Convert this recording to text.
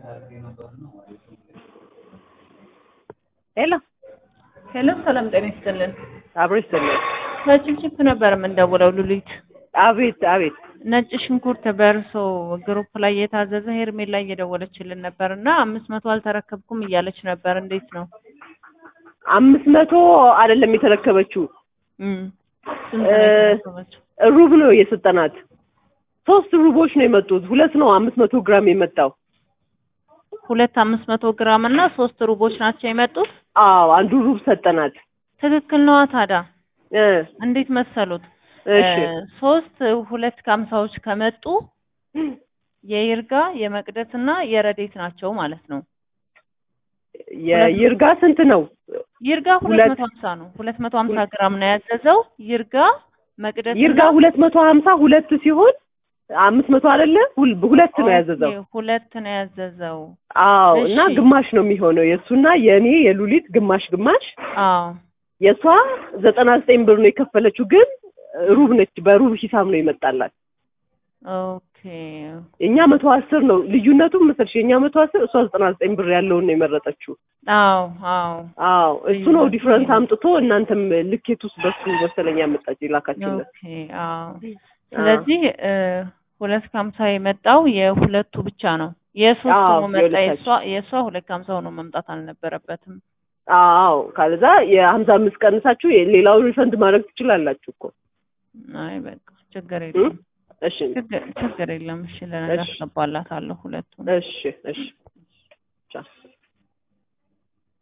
ሄሎ ሄሎ ሰላም ጤና ይስጥልን። አብሮ ይስጥልኝ። ከጭፍጭፍ ነበር የምንደውለው ሉሊት። አቤት አቤት። ነጭ ሽንኩርት በእርሶ ግሩፕ ላይ የታዘዘ ሄርሜላ እየደወለችልን ነበር እና አምስት መቶ አልተረከብኩም እያለች ነበር። እንዴት ነው? አምስት መቶ አይደለም የተረከበችው እም፣ ስንት ነው እ- የተረከበችው? ሩብ ነው የሰጠናት። ሶስት ሩቦች ነው የመጡት። ሁለት ነው አምስት መቶ ግራም የመጣው። ሁለት አምስት መቶ ግራም እና ሶስት ሩቦች ናቸው የመጡት። አዎ አንዱ ሩብ ሰጠናት። ትክክል ነዋ። ታዲያ እ እንዴት መሰሉት? እሺ እ፣ ሶስት ሁለት ከሀምሳዎች ከመጡ የይርጋ የመቅደስ እና የረዴት ናቸው ማለት ነው። የይርጋ ስንት ነው? ይርጋ ሁለት ሁለት- መቶ ሀምሳ ነው። ሁለት መቶ ሀምሳ ግራም ነው ያዘዘው። ይርጋ መቅደስ ይርጋ ሁለት መቶ ሀምሳ ሁለት ሲሆን አምስት መቶ አይደለ? ሁል- ሁለት ነው ያዘዘው። ሁለት ነው ያዘዘው። አዎ እና እሺ። ግማሽ ነው የሚሆነው የእሱና የእኔ የሉሊት ግማሽ ግማሽ አዎ የእሷ ዘጠና ዘጠኝ ብር ነው የከፈለችው፣ ግን ሩብ ነች። በሩብ ሂሳብ ነው ይመጣላት። ኦኬ እኛ መቶ አስር ነው ልዩነቱ መሰልሽ። የእኛ መቶ አስር እሷ ዘጠና ዘጠኝ ብር ያለውን ነው የመረጠችው። አዎ አዎ አዎ እሱ ነው ልዩነቱ ዲፍረንስ ይሄ ነው። አምጥቶ እናንተም ልኬት ውስጥ በሱ መሰለኝ ያመጣች የላካችሁለት። ኦኬ አዎ። ስለዚህ እ፣ ሁለት ከሀምሳ የመጣው የሁለቱ ብቻ ነው። የሶስቱ አዎ፣ ነው መጣ። የእሷ የሁለታችን። የእሷ ሁለት ከሀምሳ ሆኖ መምጣት አልነበረበትም። አዎ ካለዛ የሀምሳ አምስት ቀንሳችሁ ሌላውን ሪፈንድ ማድረግ ትችላላችሁ እኮ። አይ በቃ ችግር የለም እሺ ችግር ችግር የለም። እሺ ለነገ እሺ። አስገባላታለሁ ሁለቱን። እሺ እሺ